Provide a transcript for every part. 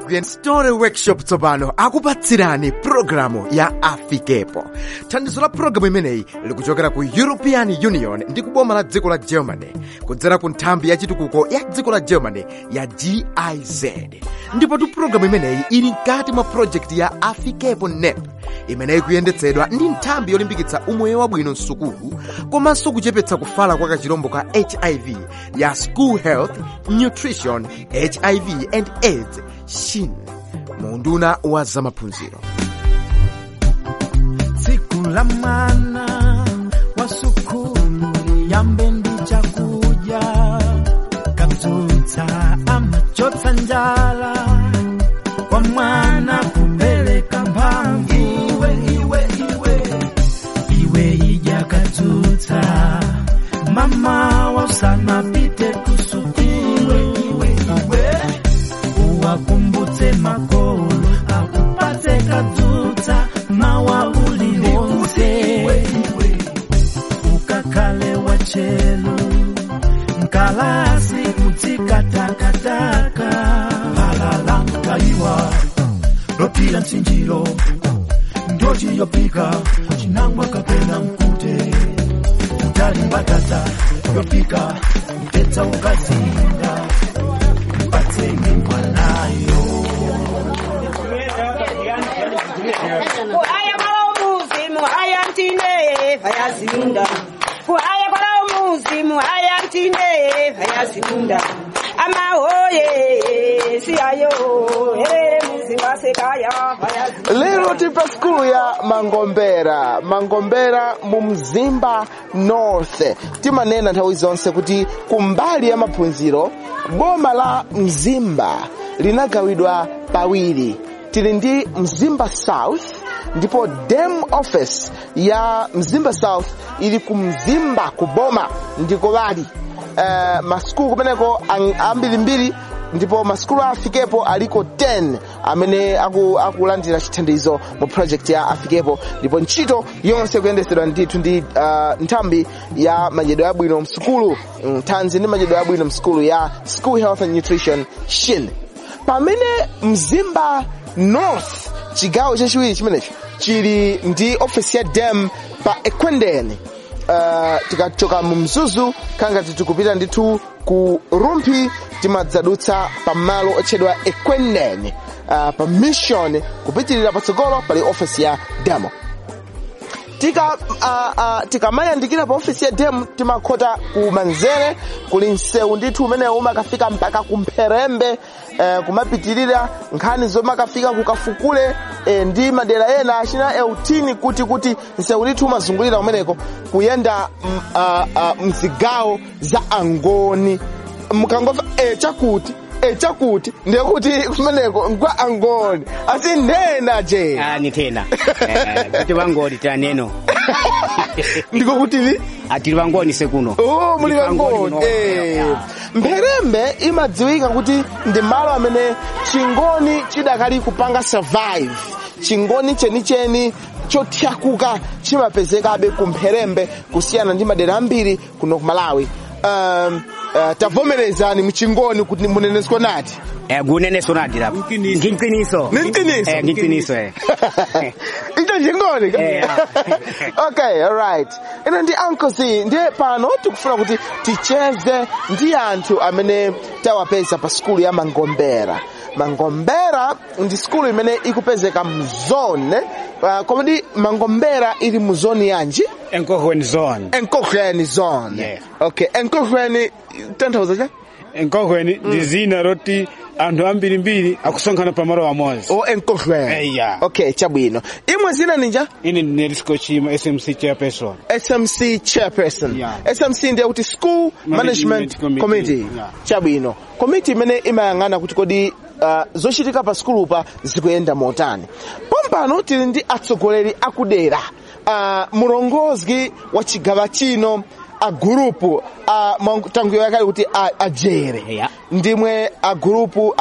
kuyenda story workshop tsopano akupatsirani pulogalamu ya afikepo thandizo la pulogalamu imeneyi likuchokera ku european union ndi kuboma la dziko la germany kudzera ku nthambi ya chitukuko ya dziko la germany ya giz ndipotu pulogalamu imeneyi ili mkati mwa projekti ya afikepo nep imeneyi kuyendetsedwa ndi nthambi yolimbikitsa umoyo wabwino msukulu komanso kuchepetsa kufala kwa kachirombo ka hiv ya school health nutrition hiv and aids shin munduna wa zamaphunziro tsiku la mwana wa sukulu liyambe ndi chakudya kadzutsa amachotsa njala kwa mwana kupereka mphamvu iwe iwe iwe iwe idya kadzutsa mama wasanapite kusukulu iwe iwe uwakumbutse makolo akupatse kadzutsa mawa uliwonse ukakhale wachelu nkalasi kutsikatakataka halala mkaliwa lopila mtsinjilo ndociyopika cinamwa kapena mkute utali mbatata yopika mtetsa ukazinga mpatseni mwanayo kuhaya kwala umuzi muhaya ntine vayazinda kuhaya kwala umuzi muhaya ntine vayazinda amahoye siyayo he muzi wasekaya vayazinda lero tili pa skulu ya mangombera mangombera mu mzimba north timanena nthawi zonse kuti kumbali ya maphunziro boma la mzimba linagawidwa pawiri tili ndi mzimba south ndipo dem office ya mzimba south ili ku mzimba kuboma ndiko bali uh, maskulu kumeneko ang- ambirimbiri ndipo maskulu afikepo aliko 10 amene aku- akulandira chithandizo mu project ya afikepo ndipo ntchito yonse kuyendetsedwa ndithu ndi uh, nthambi ya madyedwe abwino msukulu mm, thanzi ndi madyedwe abwino msukulu ya school health and nutrition shin pamene mzimba north chigawo chachiwiri chimenecho chili ndi ofisi ya dem pa ekwendeni uh, tikachoka mu mzuzu kangati tikupita ndithu ku rumphi timadzadutsa pamalo otchedwa ekwendeni uh, pa mission kupitirira patsogolo pali ofisi ya demo tika uh, uh, tikamayandikira pa ofisi ya dem timakhota ku manzere kuli msewu ndithu umenewu umakafika mpaka kumpherembe eh, kumapitirira nkhani zomakafika kukafukule eh, ndi madera ena achina eutini kuti kuti msewu ndithu umazungulira umeneko kuyenda mm, uh, uh, mzigawo za angoni mukangomva eh, chakuti eh, chakuti ndiye kuti kumeneko nkwa angoni asi ndena je Ah, ni tena Eh, kuti vangoni tira neno ndiko kutili atili vangoni sekuno Oh, muli Ndi vangoni vangoni muno. eh. Yeah. mpherembe imadziwika kuti ndi malo amene chingoni chidakali kupanga survive chingoni chenicheni chothyakuka chimapezekabe ku mpherembe kusiyana ndi madera ambiri kuno ku malawi um, uh, tavomerezani mchingoni kuti munenesko nati Eh, kuneneso nadira nginqiniso Ni mqiniso? Eh, nginqiniso eh icho chingoni Eh, yeah. okay alright ino ndi uncle z ndiye pano tikufuna kuti ticheze ndi anthu amene tawapeza pa skulu ya mangombera mangombera ndi skulu imene ikupezeka mzone uh, komodi mangombera ili mu zoni yanji enkohweni zone enkohweni zone Yeah. okay enkohweni tanthauza cha enkohweni ndi zina loti anthu ambirimbiri akusonkhana pamalo amodzi o enkohweni Eya. okay chabwino imwe zina ninja ine ndinelisco chima smc chairperson SMC chairperson Yeah. SMC ndiye kuti school management, Management committee, Committee. Yeah. chabwino komiti imene imayang'ana kuti kodi uh, zochitika pa skulupa zikuyenda motani pompano tili ndi atsogoleri akudera uh, mulongozi wa chigawa chino agurupu tanguyo yakale kuti a- ajere Yeah. ndimwe agurupu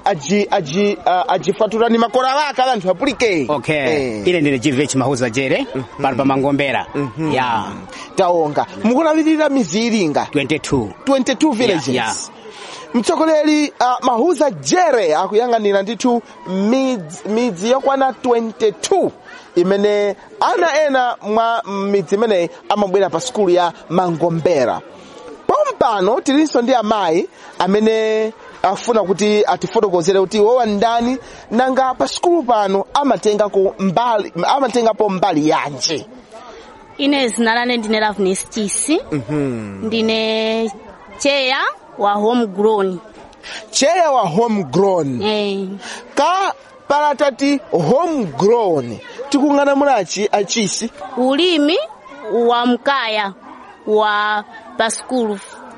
ajifaturani makora ake ala anthu apulike okay Eh. ine ndine gvh mahuza jere pano pa mangombera ya taonga mukunapitirira mizi ilinga 22 22 villages Yeah, mtsogoleri uh, mahuza jere akuyang'anira ndithu midzi, midzi yokwana 22 imene ana ena mwa midzi imeneyi amabwera pa sukulu ya mangombera pompano tilinso ndi amayi amene afuna kuti atifotokozere kuti wowa ndani nanga pa sukulu pano amatengako mbali amatengapo mbali yanji ine zina lane ndine Loveness Chisi ndine cheya wa homegrown cheya wa homegrown eh, ka palatati homegrown tikung'ana mulachi achisi ulimi wa mkaya wa paskulu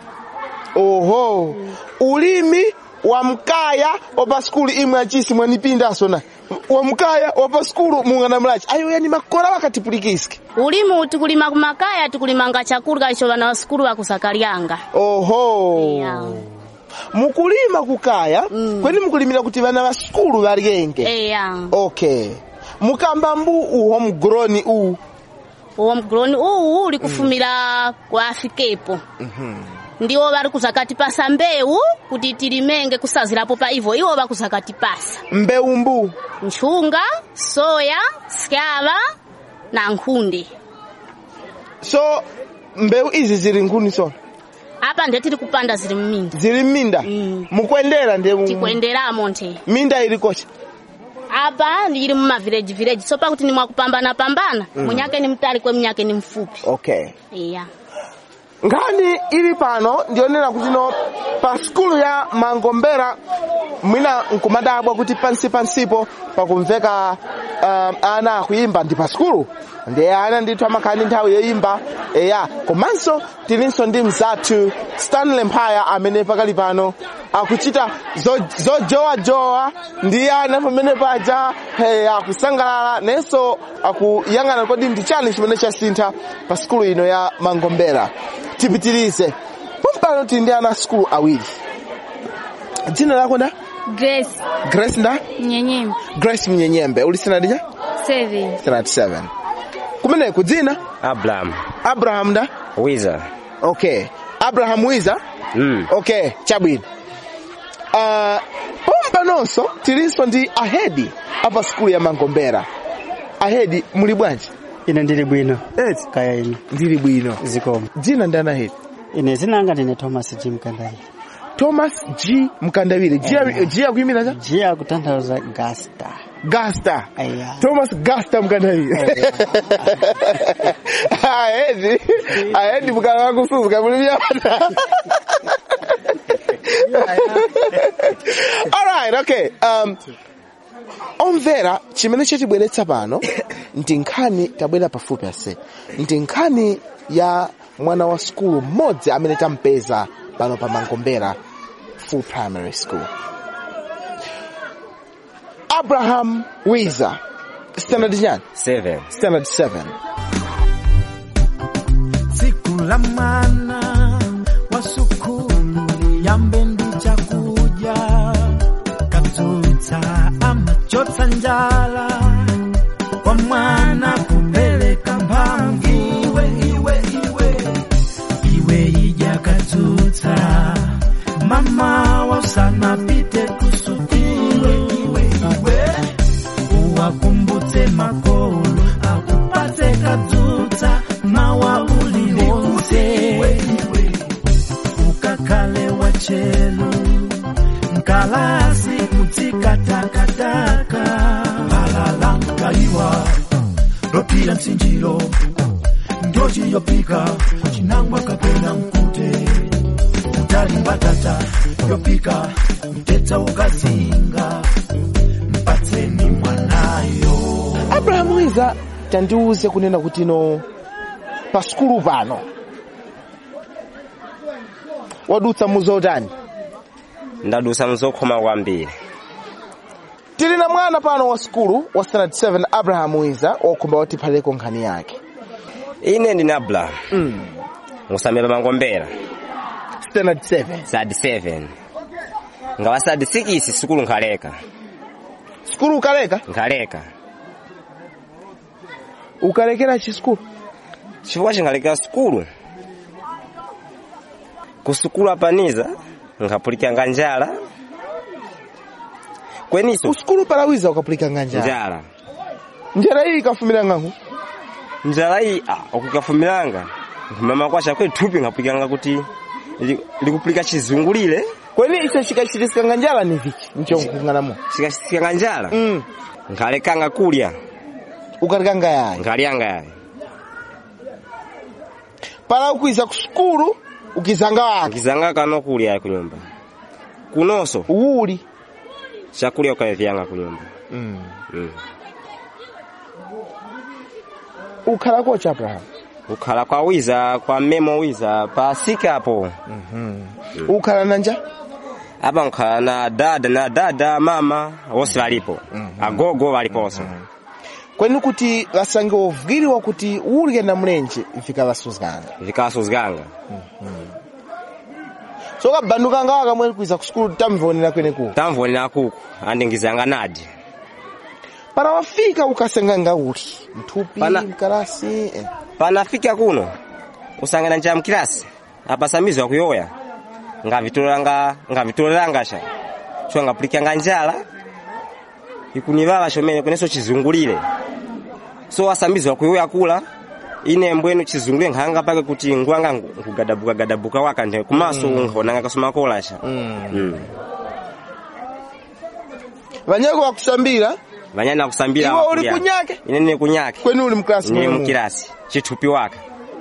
oho ulimi wa mkaya wapa skulu imwe achisi mwanipindaso na wa mkaya wapa skulu mung'ana mulachi ayo yani makora wakatipulikiski ulimi tikulima kumakaya tikulimanga chakurya icho vana wa skulu vakusakalyanga oho yeah. mukulima kukaya Mm. kweni mukulimira kuti vana va skulu valyenge eya okay mukamba mbu u homegrown u homegrown uwu uli kufumira kwa afikepo ndiwo vari kuzakatipasa mbewu kuti tilimenge kusazirapo pa ivo iwo vakuzakatipasa mbewu mbu nchunga soya syava na nkhunde so mbewu izi zili nkhuni sona apa ndiye tiri kupanda ziri mminda zili mminda Mm. mukuendera ndi tikuenderamo nte minda ili kocha apa ndili mumavileji vileji so pakuti ni mwakupambana pambana munyake ni mtali kwe mnyake ni mfupi okay iya nkhani ili pano ndionera kuti no pa skulu ya mangombera mwina nkumadabwa kuti pansi pansipo pakumveka um, ana akuyimba ndi pa skulu ndi ana ndithu amakhala ndi nthawi yoyimba eya komanso tilinso ndi mzathu stanley mphaya amene pakali pano akuchita zo- zojowajowa ndi ana pamene paja hey, akusangalala nenso akuyang'ana kodi ndi chani chimene chasintha pa skulu ino ya mangombera tipitirize pompano tili ndi ana a skulu awiri dzina lako nda Grace grace nda Nyenyembe grace mnyenyembe uli standard cha 7 standard 7 kumeneku dzina Abraham abraham nda Wiza okay abraham wiza mm. okay chabwino uh, pompanonso tilinso ndi ahedi apa skulu ya mangombera ahedi muli bwanji ine ndili bwino eti kaya ine ndili bwino zikomo dzina ndani ahedi ine zinanga ndine thomas g mkandawire thomas g mkandawire G- g akuyimira cha g akutanthauza gasta gasta aya thomas gasta mkandawire ahedi ahedi mkala wakusuzuka mulimyana alright okay um, omvera chimene chatibweretsa pano ndi nkhani tabwera pafupi ase ndi nkhani ya mwana wa skulu mmodzi amene tampeza pano pa mangombera full primary school abraham wiza standard chani 7 standard 7 siku la mwana wa sukulu liyambe ndi chakuja kadzutsa amachotsa njala kwa mwana kupeleka mphamvu iwe iwe iwe iwe ija kadzutsa mama wasanapite kusukulu iwe iwe uwakumbutse makolo akupatse kadzutsa mawa uliwonse ukakhale wachelo mkalasi kutsika takataka balala mkaliwa lopila msinjilo ndio chiyopika chinangwa kapena mkute utali mbatata yopika mtetsa ukazinga mpatseni mwanayo abraham wiza tandiuze kunena kuti no pa skulu pano wadutsa muzotani ndadusa mzokhoma kwambiri tili na mwana pano wa skulu wa standard 7 abraham wiza wokhumba watiphaleko nkhani yake ine ndine Abraham mm. ngusamira mangombera standard 7 sadi 7 ngawa sadi 6 sukulu nkhaleka skulu ukaleka nkhaleka ukalekera chi skulu chifukwa chinkalekera sukulu ku sukulu apaniza nkhapulikanga njala kweniso kusukulu palawiza ukapulikanga njala njala njala iyi ikafumira ng'angu njala iyi ah, okukafumilanga mama kwasha kwethupi nkhapulikanga kuti li- likupulika chizungulire kweni ise chikachitikanga njala ni viki mchongukung'anamo chikachitikanga njala mm. nkhalekanga kulya ukalikanga yayi nkhalyanga yayi pala ukwiza kusukulu ukizanga wake nkizanga kano kulya yayi kunyumba kunonso uwuli chakulya ukavyanga kunyumba mm. mm. ukhala kocha abraham ukhala kwa wiza kwa mmemo wiza pasikapo ukhala na nja apa nkhala na dada na dada mama wonse valipo agogo valiponso kweni kuti lasange ovukiriwa kuti ulike na mlenje mfika lasuzganga vikasuzganga so kabandukanga waka mweri kwiza kusukulu tamvonera kweneku tamvonera kuku andingizanga nadi para wafika ukasanganga uli mthupi Pana- mkalasi eh. panafika kuno usangana nja mkilasi apa samizo akuyoya ngavitolanga ngavitolerangasha so ngapulikanga njala ikunivala shomene kweneso chizungulire so asamizo akuyoya kula ine mbwenu chizungulire nkhanga pake kuti ngwanga nkugadabuka gadabuka waka nde kumaso nkhonanga kasoma kolasha mm. vanyako wakusambira vanyana kusambira Iwe uli wakulya. kunyake? ine nine kunyake kweni uli mklasi ine mwemu. mukilasi chithupi waka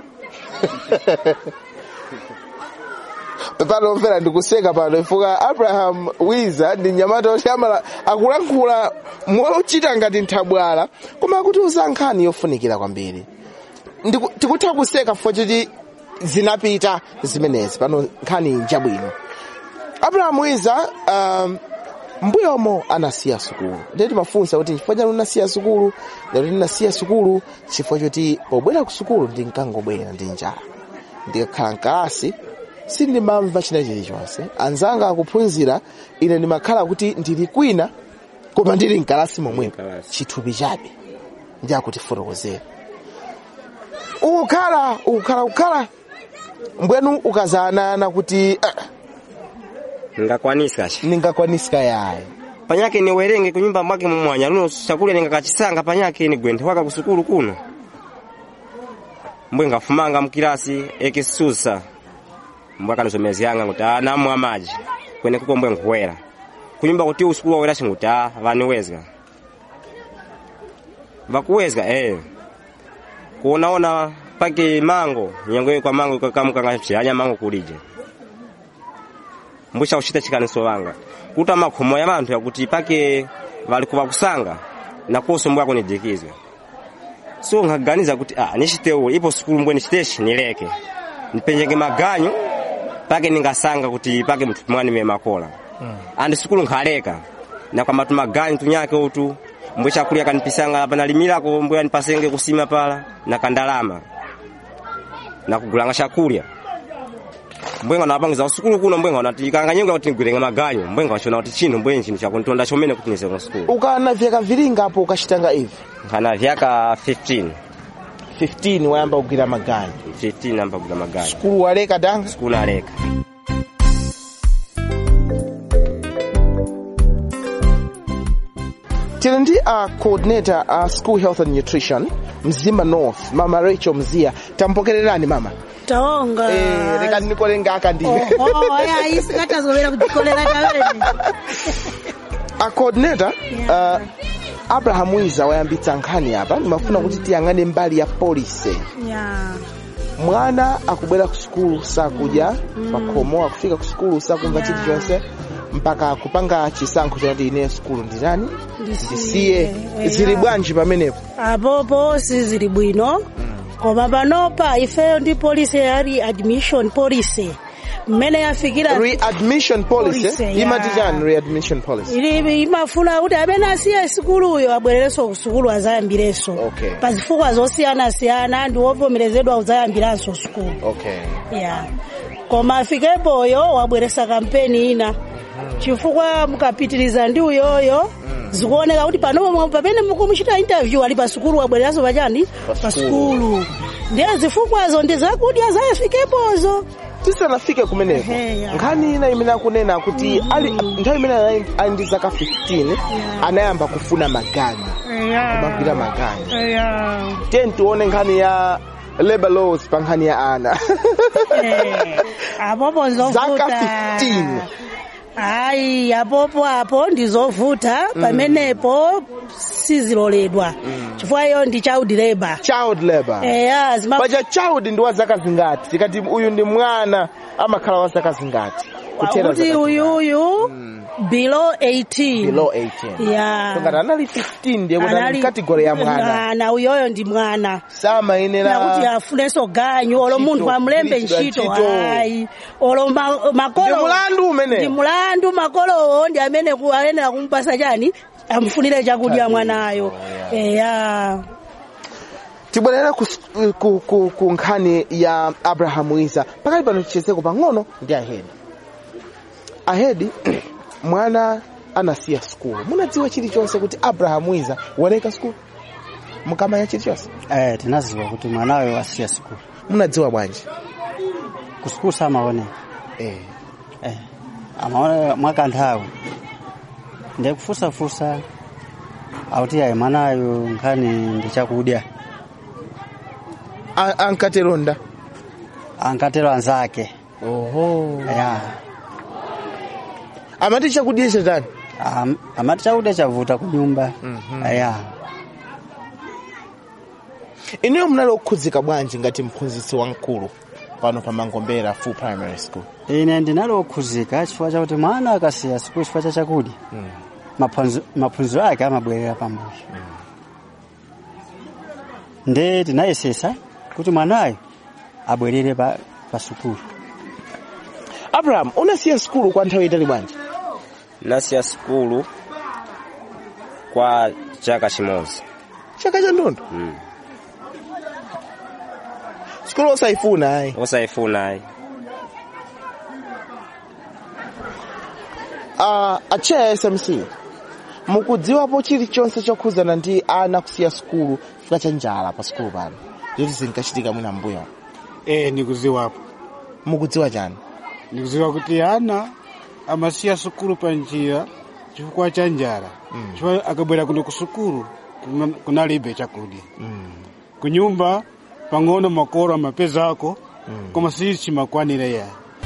panomvera ndikuseka pano ifuka abraham wiza ndi mnyamata oti amala akulankhula mochita ngati nthabwala koma akutiuza nkhani yofunikira kwambiri Ndiku- tikutha kuseka fo choti zinapita zimenezi pano nkhani njabwino abraham wiza um, mbuyomo anasiya sukulu ndiye timafunsa kuti chifukwa chani unasiya sukulu lero ndinasiya sukulu chifukwa choti pobwera ku sukulu ndinkangobwera ndi njala ndikakhala mkalasi sindimamva china chilichonse anzanga akuphunzira ine ndimakhala kuti ndili kwina koma ndili mkalasi momwepo Mkalasi. chithupi chabe ndi akutifotokozera ukukhala ukukhala ukukhala mbwenu ukazanana kuti ah, ngakwanisa sha ningakwanisika yayi panyake niwerenge kunyumba mwake mumwanya luno chakulya ningakachisanga panyake ni gwente waka kusukulu kuno mbwe ngafumanga mkilasi ekisusa mbwe akanizomezi yanga kuti ah namwa maji kwene kuko mbwe nkuwera kunyumba kuti usukulu wawera chinguti ah vaniwezga vakuwezga eh kuonaona pake mango nyango kwa mango kakamukanga chiyanya mango kulije mbusha kuchita chikaniso wanga kuta makhomo ya vanthu yakuti pake vali kuvakusanga nakoso mbwe akunidikizwa so nkaganiza kuti ah nichitewo ipo sukulu mbwe nichiteshi nileke nipenjenge maganyo pake ningasanga kuti pake mthu mwana ime makola andi sukulu nkhaleka na kwa matu maganyo tunyake utu mbwe chakulya kanipisanga apa nalimilako mbwe anipasenge kusima pala na kandalama na kugulanga chakulya mbwenga napangiza usukulu kuno mbwenga nati kanganyonga kuti ngwirenga maganyo mbwenga wachona kuti chino mbwenji chinthu chakuntonda chomene kuti nize kusukulu ukana vyaka vilinga apo ukachitanga ivi nkana vyaka 15 15 wayamba kugwira maganyo 15 amba kugula maganyo sukulu waleka danga sukulu aleka tili ndi a coordinator a school health and nutrition mzimba north mama rachel mzia tampokererani mama taonga eh, leka ndikolenga aka ndine oho aya isikatazovera kudzikolera tavene a coordinator uh, abraham wiza wayambitsa nkhani apa ndimafuna kuti tiyang'ane mbali ya polisi ya mwana akubwera ku sukulu sakudya pakhomo akufika ku sukulu sakumva chilichonse mpaka kupanga chisankho choti ine sukulu nditani ndisiye zili bwanji pamenepo apopo sizili bwino koma panopa ifeyo ndi polisi yali admission policy mmene yafikira readmission policy Policy, yeah. imati chani readmission policy ili imafuna kuti amene asiye sukuluyo abwererenso ku sukulu azayambirenso Okay. pa zifukwa zosiyanasiyana ndi wovomerezedwa uzayambiranso sukulu okay ya koma afikepoyo wabweresa kampeni ina chifukwa mukapitiriza ndi uyoyo zikuoneka kuti panopo pamene mukumuchita interview ali pa sukulu wabwereranso pachani pa sukulu ndiye zifukwazo ndi zakudya zayafikepozo tisanafike kumeneko nkhani ina imene akunena kuti ali nthawi imene ali- ali ndi zaka 15 anayamba kufuna magani kumagwira magani tiye tione nkhani ya labor laws pa nkhani ya ana apopo zaka zovuta 15 hayi apopo apo ndizovuta pamenepo siziloledwa chifukwa iyo ndi child labor child labor eya zima paja child ndi wa zaka zingati tikati uyu ndi mwana amakhala wa zaka zingati Kuthera kuti zaka uyu uyu below 18 below 18 ya ngati anali 15 ndiye kuti ali mkategori ya mwana mwana uyoyo ndi mwana samayenera nakuti afunenso ganyu olo munthu amulembe kugwiritsidwa ntchito ntchito. hayi olo ma- makolo Ndi mulandu umene. ndi mulandu makolowo ndi amene ku- ayenera kumupasa chani amufunire chakudya mwanayo eya tibwerere ku, ku, ku, ku nkhani ya abrahamu isa pakali pano tichezeko pang'ono ndi ahedi ahedi mwana anasiya skulu munadziwa chilichonse kuti abrahamu isa waleka skulu mukamanya chilichonse eh tinaziwa kuti mwanayo asiya sukulu munadziwa bwanji ku sukulu samaoneka eh eh amaona mwakanthawi ndiye kufusafusa akuti ayi mwanayo nkhani ndi chakudya A- ankateronda ankatero anzake oho ya amati chakudya chatani Am- amati chakudya chavuta ku nyumba ya inuyo munali okhudzika bwanji ngati mphunzitsi wamkulu pano pa mangombera full primary school ine ndinali okhuzika chifukwa chakuti mwana akasiya sukulu chifukwa cha chakudya maphunzo- maphunziro ake amabwerera pambuyo nde tinayesesa kuti mwanayo abwerere pa, pa sukulu abraham unasiya skulu kwa nthawi itali bwanji nasiya sukulu kwa chaka chimodzi chaka cha ndondo mm. skulu osayifuna ayi osayifuna ayi uh, acheya smc mukudziwapo chilichonse chokhudzana ndi ana kusiya skulu chifukwa cha njala pa skulu pano zoti zinkachitika mwina mbuyo eh nikuziwapo mukudziwa chani nikuziwa kuti ana amasiya sukulu pa njira chifukwa cha njala chifukwa akabwera kuno ku sukulu kuna- kunalibe chakudya kunyumba pang'ono makolo amapezako koma si chimakwanira ya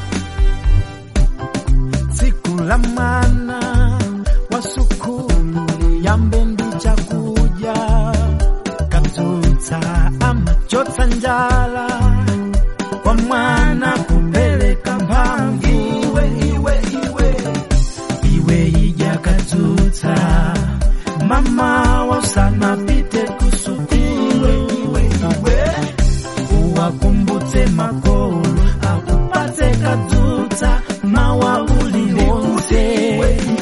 tsiku la mwana wa sukulu liyambe ndi chakudya kadzutsa amachotsa njala kwa mwana kupeleka mphamvu iwe iwe iwe iwe ija kadzutsa mama wasanapite kusukulu iwe iwe uwakumbutse makolo akupatse kadzutsa mawa uliwonse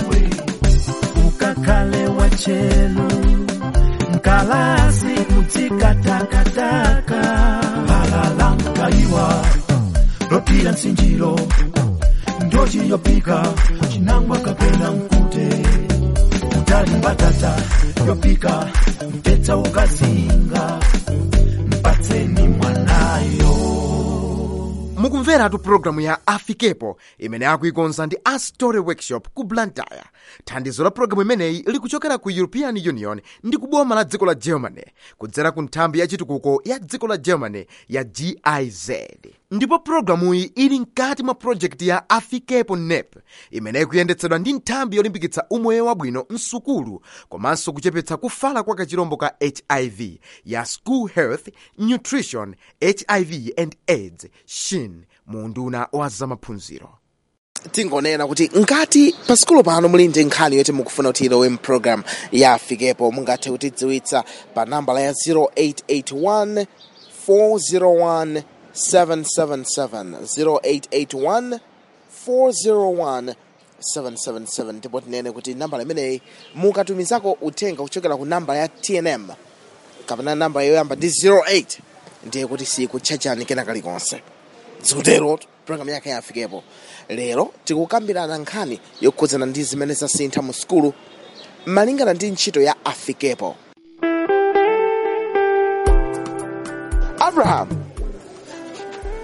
ukakhale wachelu mkalasi kutsikatakataka balala mkaiwa lopira msinjiro ndochi yopika chinangwa kapena mkute utali mbatata yopika mpetsa ukazinga mpatseni mwanayo mukumveratu pulogalamu ya afikepo imene akuikonza ndi astory workshop ku blantyre thandizo la pulogalamu imeneyi likuchokera ku european union ndi ku boma la dziko la germany kudzera ku nthambi ya chitukuko ya dziko la germany ya giz ndipo pulogalamuyi ili mkati mwa projekti ya afikepo nep imene ikuyendetsedwa ndi nthambi yolimbikitsa umoyo wabwino msukulu komanso kuchepetsa kufala kwa kachirombo ka hiv ya school health nutrition hiv and aids shin mu unduna wa zamaphunziro tingonena kuti ngati pa sikulu pano muli ndi nkhani yoti mukufuna kuti ilowe mpulogalamu ya afikepo mungathe kutidziwitsa pa nambala ya 0881 401 777 0881 401 777 ndipo tinene kuti nambala imeneyi mukatumizako uthenga kuchokera ku namba ya tnm kapena namba yoyamba ndi 08 ndiye kuti sikutchachani kena kalikonse zikutero pulogalamu yake yafikepo lero tikukambirana nkhani yokhudzana ndi zimene zasintha mu sukulu malingana ndi ntchito ya afikepo abraham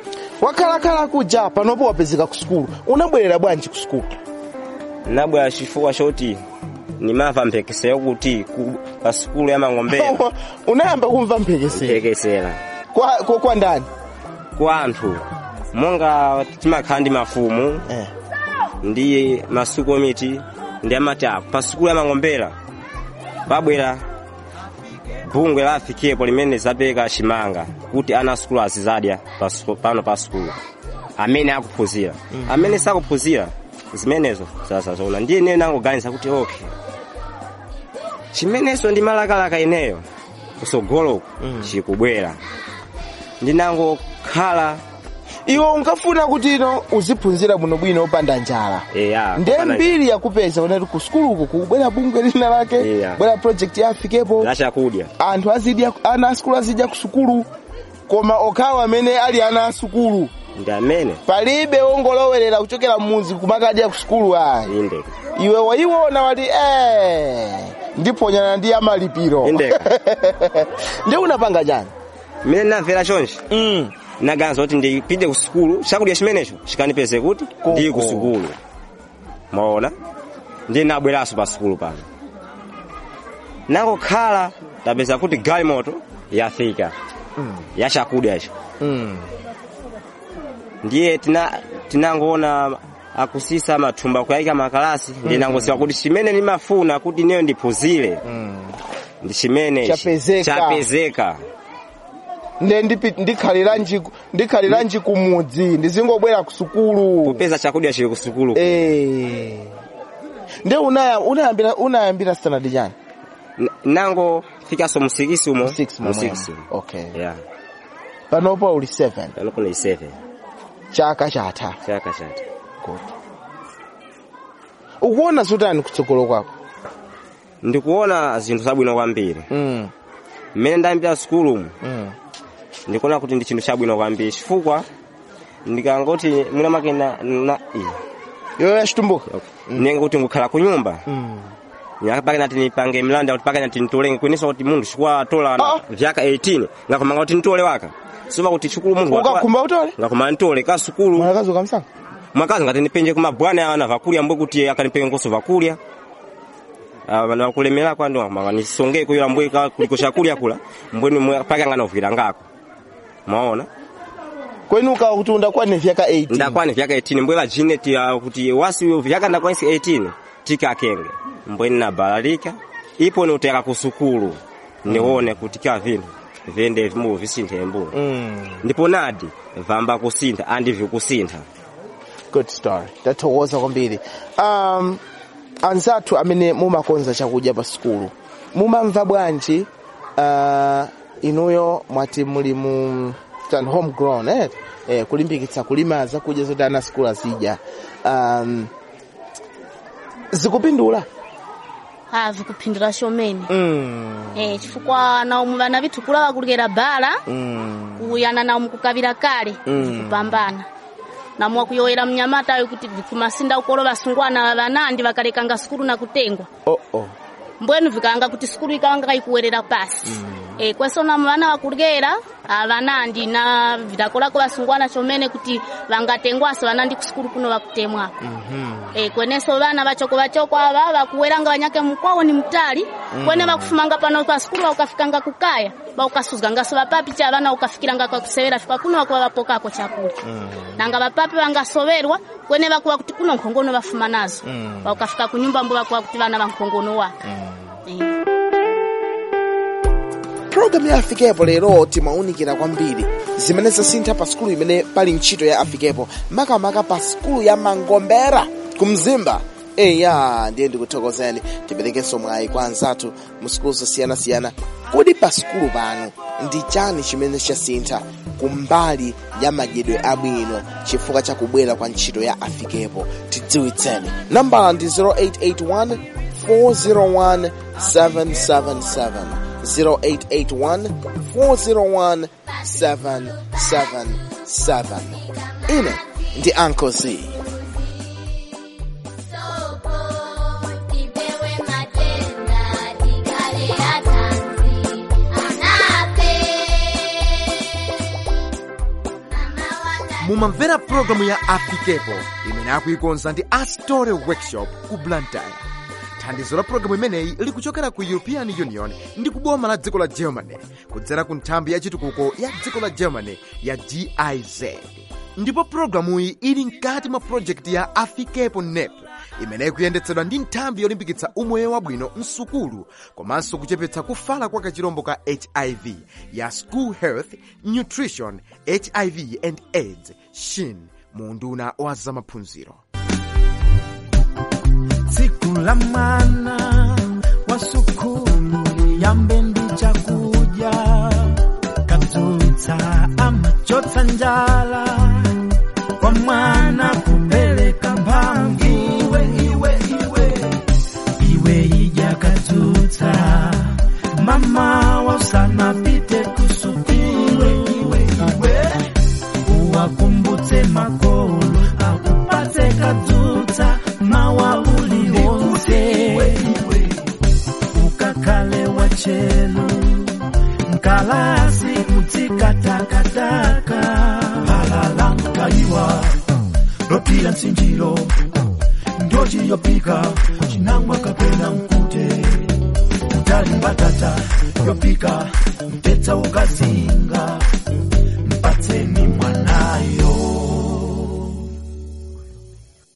wakhalakhala kuja panopo wapezeka ku sukulu unabwerera bwanji ku sukulu nabwera chifukwa choti nimamva mphekesera kuti ku pa sukulu ya mangombera unayamba kumva mphekesera mphekesera kwa, kwa, kwa ndani kwa anthu monga timakhala ndi mafumu eh. ndi masukomiti ndi amatapo pa sukulu ya mangombera pabwera bungwe la afikepo limene zapereka chimanga kuti ana sukulu azizadya pa suku- pano pa sukulu amene akuphunzira amene sakuphunzira zimenezo zazazoona ndiye ineyo nangoganiza kuti okay chimenezo ndi malakalaka ineyo kusogoloku chikubwera ndinangokhala iwe unkafuna kuti ino uziphunzira bwinobwino opanda njala eya nde kupanda- mbiri yakupeza unati ku sukuluku kubwera bungwe lina lake Iya. bwera project ya afikepo la chakudya anthu azidya ana asukulu azidya ku sukulu koma okhawo amene ali ana asukulu ndi amene palibe wongolowerera kuchokera mmuzi kumakadya ku sukulu ayi inde iwe waiwona wati eh ndiponyana ndi amalipiro Indeka. ndi unapanga chani mmene ndinamvera chonchi mm. naganiza kuti ndipite ku sukulu chakudya chimenecho chikanipeze kuti ndili ku sukulu maona ndiye nabweranso pa sukulu pano nangokhala tapeza kuti galimoto yafika ya chakudya icho mm. ndiye tina tinangoona akusisa mathumba kuyayika makalasi ndiye nangoziwa kuti chimene ndimafuna kuti ineyo ndiphunzire ndi chimene ichi. Chapezeka. chapezeka nde ndipi- ndikhaliranji ndikhaliranji kumudzi ndizingobwera ku sukulu kupeza chakudya chili ku sukulu eh nde unaya- unayambira unayambira standard chani N- nango fikaso musikisi umo Six Mu momwe. six. okay yeah panopo uli 7 pano kuna 7 chaka chatha chaka chati good ukuona zotani kutsogolo kwako ndikuona zinthu zabwino kwambiri mm. mmene ndayambira sukulu umu mm. ndikuona kuti ndi chinthu chabwino kwambiri chifukwa ndikangoti mwina make na, na iya. yoyo yachitumbuka okay. nenge kuti ngukhala ku nyumba mm. nyaka pake nati nipange mlanda kuti pake nati nitolenge kwenesa kuti munthu chikuwa atola na Ah. vyaka 18 ngakomanga kuti nitole waka soma kuti chikulu munthu watola- ukakhumba utole ngakoma nitole ka sukulu mwanakazi ukamsanga mwakazi ngati ndipenje kumabwana ana vakulya mbwe kuti akanipenge nkoso vakulya Ah, vana vakulemera kwando manga nisonge kuyula mbwe ka- kuliko chakulya kula mbweni mwe- pake anganovira ngako maona kwenu ukawa kuti undakwane vyaka 18 ndakwane vyaka 18 mbwe vajine ti ah, kuti wasi vyaka ndakwanisi 18 tikakenge mbweni nabalalika ipo niuteka kusukulu nione kuti ka vinhu vende vimu visinthe mbuno mm. ndipo nadi vamba kusintha andivi kusintha good story tathokoza kwambiri um, anzathu amene mumakonza chakudya pa sukulu mumamva bwanji uh, inuyo mwati muli mu tan homegrown eh? eh, kulimbikitsa kulima zakudya zoti ana sukulu azidya um, zikupindula ah vikuphindula chomene mm. eh chifukwa naomu vana vithu kula vakulekera bala mm. kuyana naomu kukavira kale Mm. vikupambana namwa kuyoera mnyamatayo kuti vikumasinda ukolo vasungwana vanandi vakalekanga sukulu na kutengwa oh, oh. mbwenu vikanga kuti sukulu ikanga ikuwerera pasi e, kwesona vana vakulekera avanandi na vidakolako vasungwana chomene kuti vangatengwasa vanandi kusukulu kuno vakutemwako e, kweneso vana vachoko vachoko ava vakuweranga vanyake mukwawo ni mtali kwene vakufumanga pano pa sukulu vakukafikanga kukaya vaukasuzgangaso vapapi cha vana ukafikiranga kwakusewera fika kuno vakuva vapokako chakudya nanga vapapi vangasoverwa kwene vakuva kuti kuno nkhongono vafuma nazo vaukafika kunyumba mbo vakuva kuti vana vankhongono wa Eh. programu ya afikepo lero timaunikira kwambiri zimene zasintha pa sukulu imene pali ntchito ya afikepo makamaka pa sukulu ya mangombera ku mzimba eya ndiye ndikuthokozeni tiperekenso mwayi kwa anzathu mu sukulu zosiyanasiyana kodi pa sukulu pano ndi chani chimene chasintha kumbali ya madyedwe abwino chifukwa cha kubwera kwa ntchito ya afikepo tidziwitseni nambala ndi 0881 401 777 0881 401 777 ine ndi Uncle Z mu mumamvera pulogalamu ya afikepo imene akuikonza ndi astore workshop ku blantyre thandizo la pulogalamu imeneyi likuchokera ku european union ndi kuboma la dziko la germany kudzera ku nthambi ya chitukuko ya dziko la germany ya giz ndipo pulogalamuyi ili mkati mwa projekti ya afikepo nep imeneyi kuyendetsedwa ndi nthambi yolimbikitsa umoyo wabwino msukulu komanso kuchepetsa kufala kwa kachirombo ka hiv ya school health nutrition hiv and aids shin mu unduna wa zamaphunziro tsiku la mwana wa sukulu liyambe ndi chakudya kadzutsa amachotsa njala kwa mwana kupereka mphamvu iwe iwe iwe iwe idya kadzutsa mama wasanapite kusukulu iwe iwe uwakumbutse makolo akupatse kadzutsa mawa uliwonse ukakhale wachelu mkalasi kutsikatakataka halala mkayiwa lopila msinjilo ndochi yopika chinangwa kapena mkute utali mbatata yopika mtetsa ukazi